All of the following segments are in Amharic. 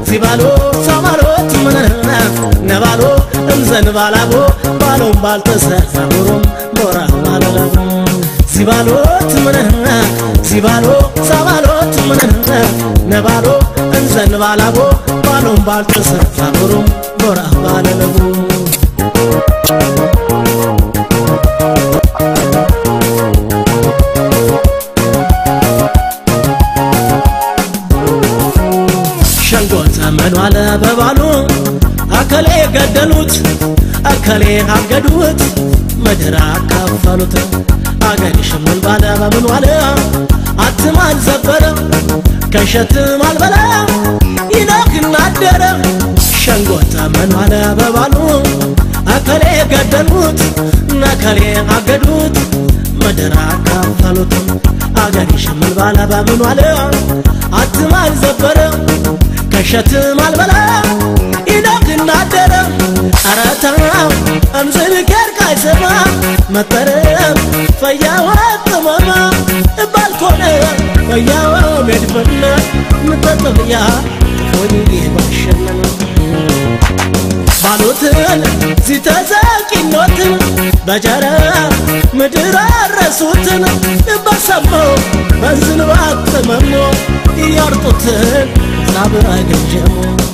ዚባሎ ሳማሎት ምንህነ ነባሎ እንዘንባላቦ ባሎም ባልተሰፋሩም ቦራ ባለለቡ ዚባሎት ምንህነ ዚባሎ ሳማሎት ምንህነ ነባሎ እንዘንባላቦ ባሎም ባልተሰፋሩም ቦራ ባለለቡ ሸንጎ ዘመኑ አለ በባሉ አከሌ ገደሉት አከሌ አገዱት ምድር አካፈሉት አገር ሽምን ባለ በምኑ አለ አትማን ዘበረ ከሸትም አልበላ ይነግና አደረ ሸንጎ ዘመኑ አለ በባሉ አከሌ ገደሉት ነከሌ አገዱት ምድር አካፈሉት አገር ሽምን ባለ በምኑ አለ አትማን ዘበረ ከሸትም አልበላ ይነግና አደረ አረታው እምዝል ኬርቃይ ስማ መጠረም ፈያዋ ቅመማ ባልኮነ ፈያዋ ሜድፈነ ምጠጥብያ ሆኒ ባሸነነ ባሉትን ሲተዘቂኖትን በጀረ ምድር አረሱትን በሰማው በዝንባ ቅመሞ እያርጡትን ሳብራ ገንጀሞ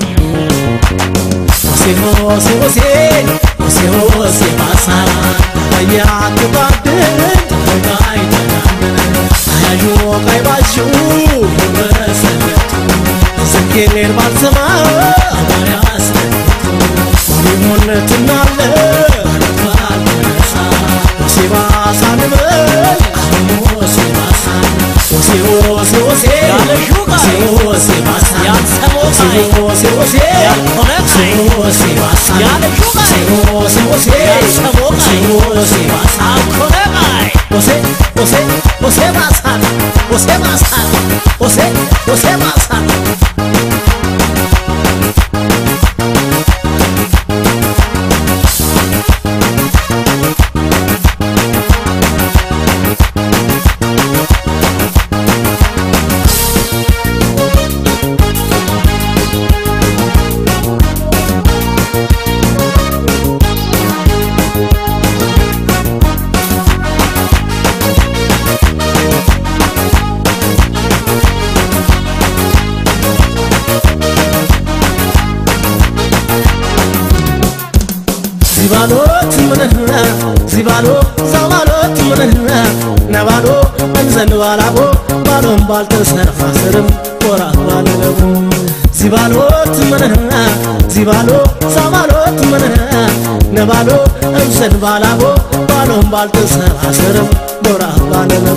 ሆሴ ሆሴ ሆሴ ሆሴ ሆሴ ባሳ በያትባድን ተጋይ ተናምን አያዩ ቀይ ባሹ በሰለቱ ዝኬሌን ባልሰማ አባሪ አስነቱ ሆነትናለ ሆሴ ባሳ ንበል ሆሴ ባሳ ሆሴ ሆሴ ሆሴ ያለሹ ሆሴ ሆሴ ባሳ ያልሰሞ ሆሴ ሆሴ ያልሆነ ሆሴ ባሳ ያለሹ ሆሴ ሆሴ ያልሰሞ ሆሴ ባሳ አልኮነ ቃይ ሆሴ ሆሴ ሆሴ ባሳ ሆሴ ባሳ ሆሴ ሆሴ ባሳ ዚባሎት ምንህነ ዚባሎ ዛባሎት ምንህነ ነባሎ እንዘንባላቦ ባሎም ባልተሰርፋ ስርም ቆራ ባለለቡ ዚባሎት ምንህነ ዚባሎ ዛባሎት ምንህነ ነባሎ እንዘንባላቦ ባሎም ባልተሰርፋ ስርም ቦራ ባለለቡ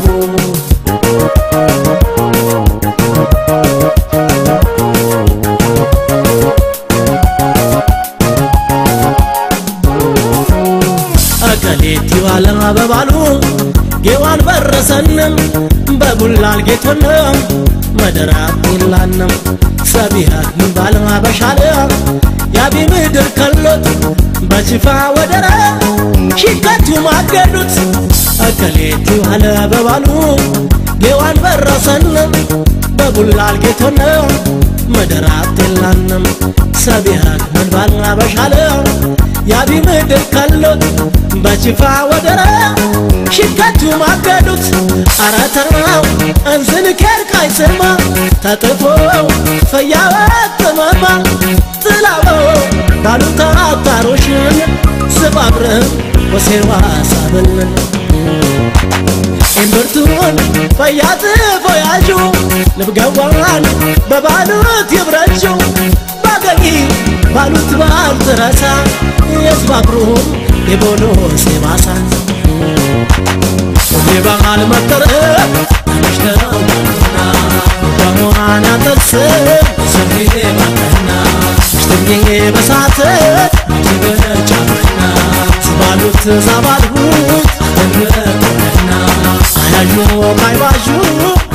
አቀሌት ይዋለ በባሉ ጌዋን በረሰንም በቡላል ጌቶንም መደራት ይላንም ሰቢሃት ምባል በሻለ ያቢ ምድር ከሎት በጅፋ ወደረ ሽከቱ ማገዱት አቀሌት ይዋለ በባሉ ጌዋን በረሰንም በቡላል ጌቶንም መደራት ይላንም ሰቢሃት ምባል በሻለ ያቢ ምድር ከሎት በጅፋ ወደረ ሽከቱ ማገዱት አረተራው እንዝን ኬርቃይ ስማ ተጥፎ ፈያወት ጥመማ ጥላበው ባሉታ አታሮሽን ስባብርህም ወሴዋ ሳብልን እምብርቱን ፈያት ፎያዡ ልብገዋን በባሉት ይብረጁ ባገኝ ባሉት ባልትረሳ የስባብሩም የቦሎ ሴባሳ የባህል መጠረብ ተመሽተውና በመዋን ያጠርስም ሰፊ ባቀና ሽትኜ በሳት ትበጫመና ስባሉት ዛባልሁት አተንቆነና አያዡ ካይባዡ